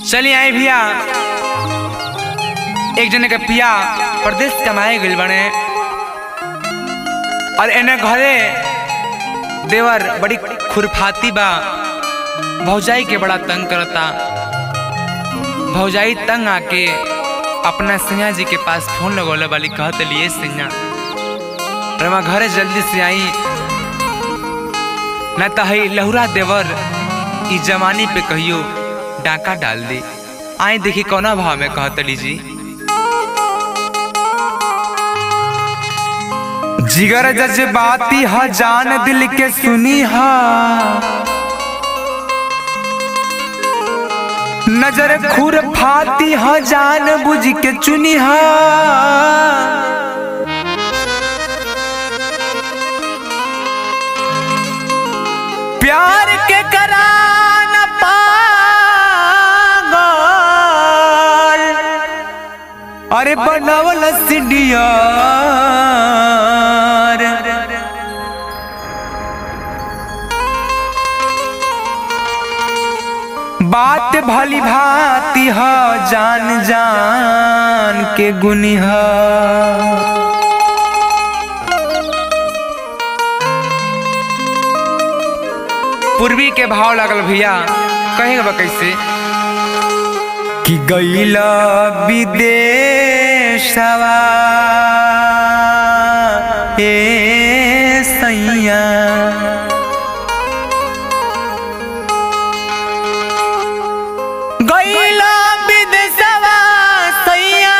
चलिए आई भैया एक जने के पिया प्रदेश कमाए गइल बने और एने घरे देवर बड़ी खुरफाती बा भौजाई के बड़ा तंग करता भौजाई तंग आके अपना सिंहा जी के पास फोन लगौले वाली कहते लिए सिंहा रमा घरे जल्दी से आई न तो हई लहुरा देवर ई जमानी पे कहियो डाका डाल दे आई देखी कौना भाव में कहतली जी जिगर जज्बाती ह जान दिल के सुनी हा नजर खुर फाती ह जान बुझ के चुनी हा प्यार के करान पागल अरे बनावल सिडियर बात भली भाती ह जान जान के गुनी ह पूर्वी के भाव लागल भैया कहेगा बा कैसे कि गईला विदेशवा ए सैया गईला विदेशवा सैया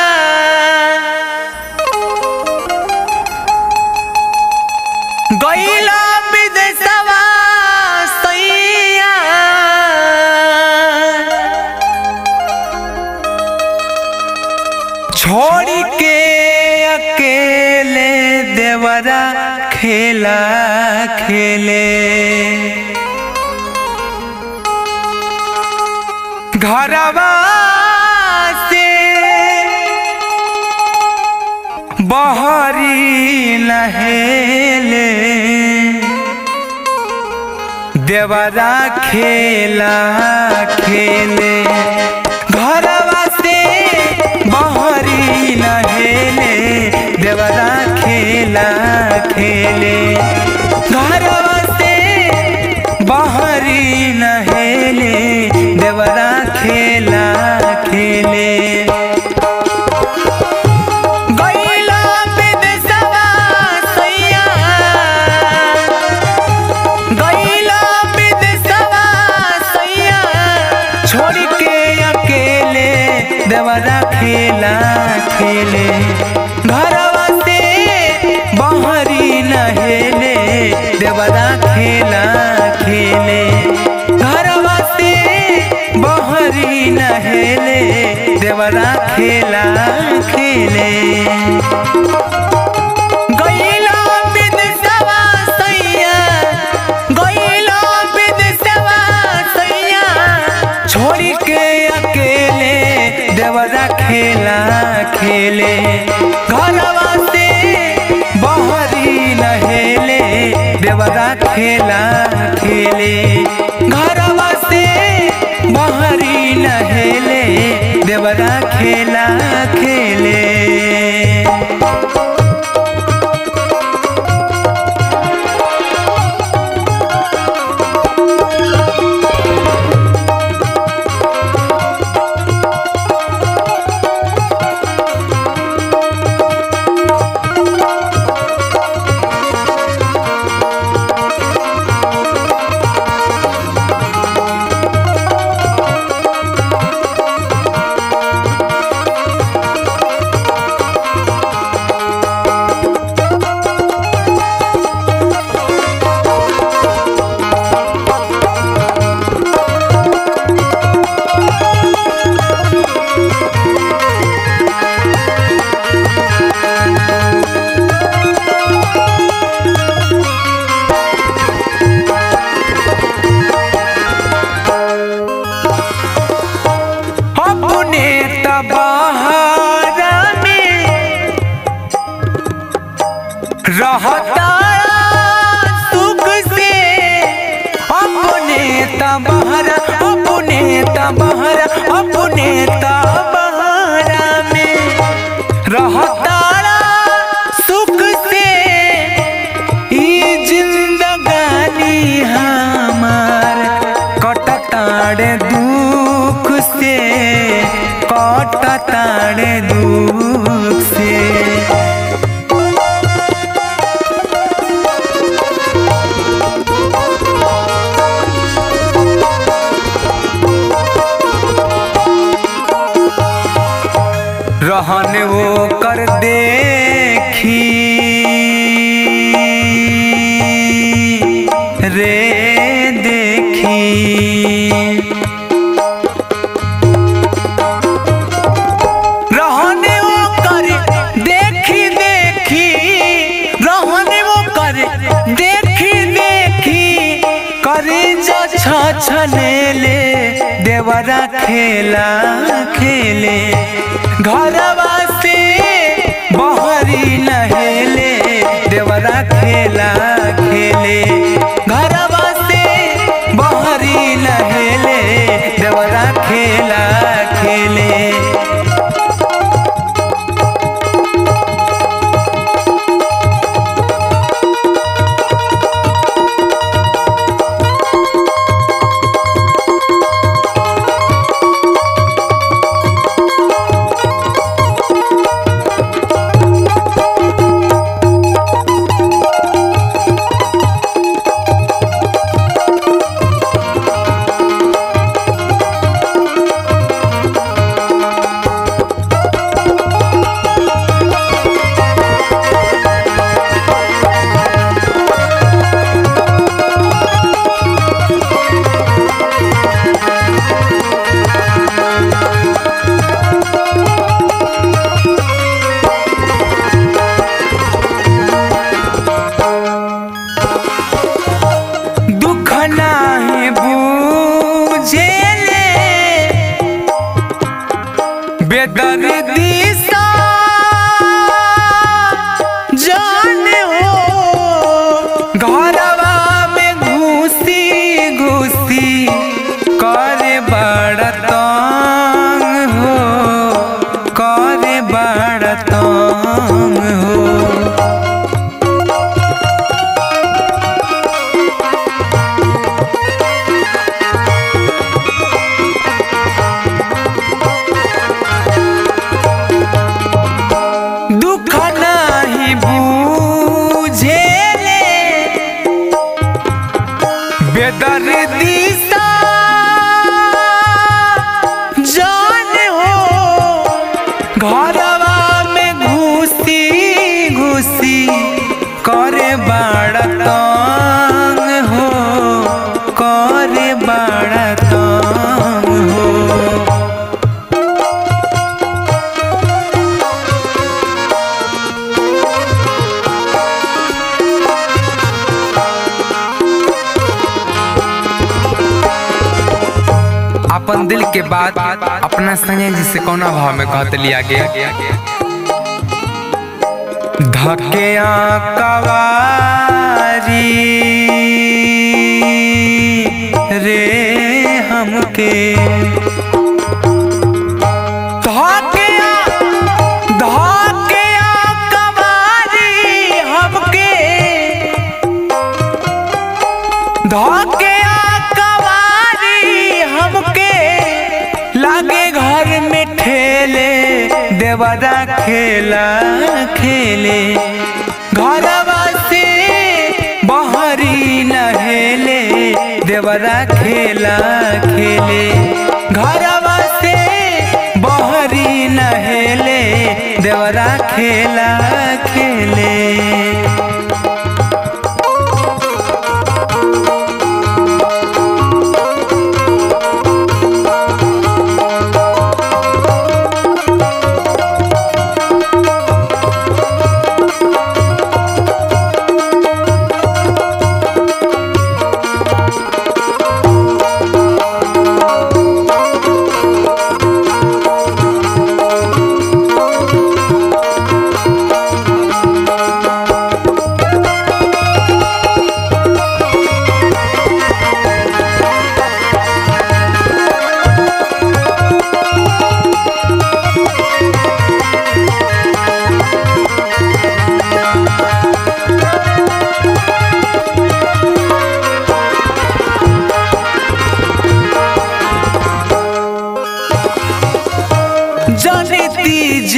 गईला विदेशवा सैया छोड़ के अकेले देवरा खेला खेले घरवा से बहरी नहेले देवरा खेला खेले घरवा से बहरी नहेले देवरा खेला खेले घरवा से बहरी नहेले देवरा खेला खेले गईला विदेशवा सैया गईला विदेशवा सैया छोड़ के अकेले देवरा खेला खेले घरवा से बहरी नहेले देवरा खेला खेले घरवा से बहरी नहेले देवरा खेला खेले गईला विदेशवा सैया गईला विदेशवा सैया छोड़ के अकेले देवरा खेला खेले घरवा से बहरी नहेले देवरा खेला खेले घरवा से बहरी नहेले देवरा खेला खेले अपने तबाहर में रहता सुख से अपने तबाहर अपने तबहरा अपने तबहरा में रहतारा सुख से ई जिंदगानी हमार कटताड़े दुख से कटताड़े दुख से रहन वो कर देखी रे देखी रहने वो कर देखी देखी रहने वो कर देखी देखी करी जो छने ले देवरा खेला खेले घरवा से बहरी नहेले देवरा खेला खेले घरवा से बहरी नहेले देवरा खेला खेले दुख नाही बूझेले बेदर्दी सा जान हो घरवा में घुसी घुसी करे बड़ तंग हो करे बड़ तंग हो दुख नाही बूझेले बेदर्दी सा जान हो घरवा में घुसी घुसी करे बड़ तंग हो करे बड़ तंग हो अपन दिल के बात अपना संजय जी से कौना भाव में कहत लिया गे धके कवारी रे हमके धके धके कवारी हमके धके कवारी हमके लागे घर में ठेले देवरा खेला खेले घरवा से बहरी नहेले देवरा खेला खेले घरवा से बहरी नहेले देवरा खेला खेले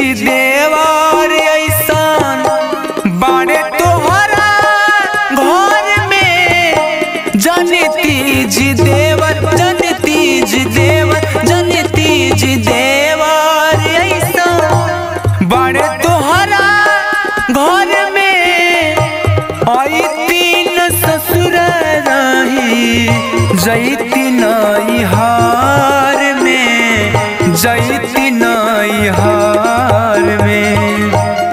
जी देवर ऐसान बाड़े तोहरा घर में जनती जी देवर जनती जी देवर जनती जी देवर ऐसान बाड़े तोहरा घर में आई तीन ससुर रही जैती नई हार में जैती नई हार में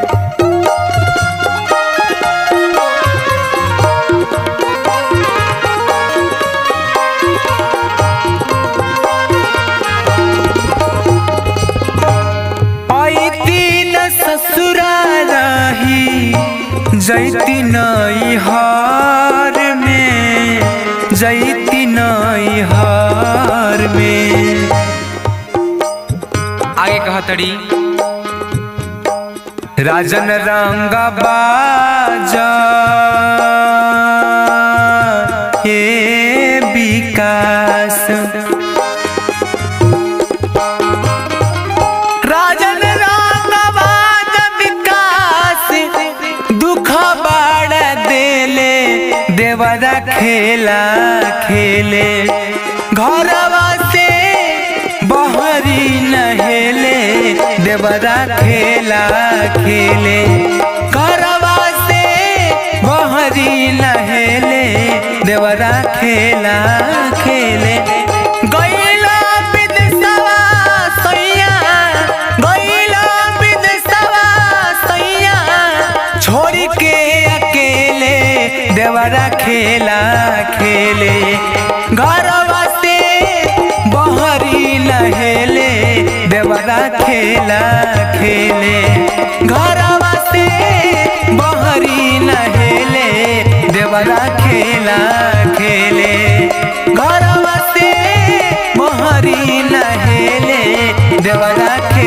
आई तीन ससुरा रही जैती नई हार में जैती नई हार में आगे कहा तड़ी राजन रंग बाजा हे विकास राजन रांगवाज विकास दुख बाड़ देले देवरा खेला खेले घरवा से बहरी नहेले देवरा खेला खेले घरवा से बहरी नहेले देवरा खेला खेले गैला विदेशवा सैया गैला विदेशवा सैया छोड़ के अकेले देवरा खेला खेले घरवा से बहरी नहेले देवरा खेला खेले घरवा से बहरी नहेले देवरा खेला खेले घरवा से बहरी नहेले देवरा खेला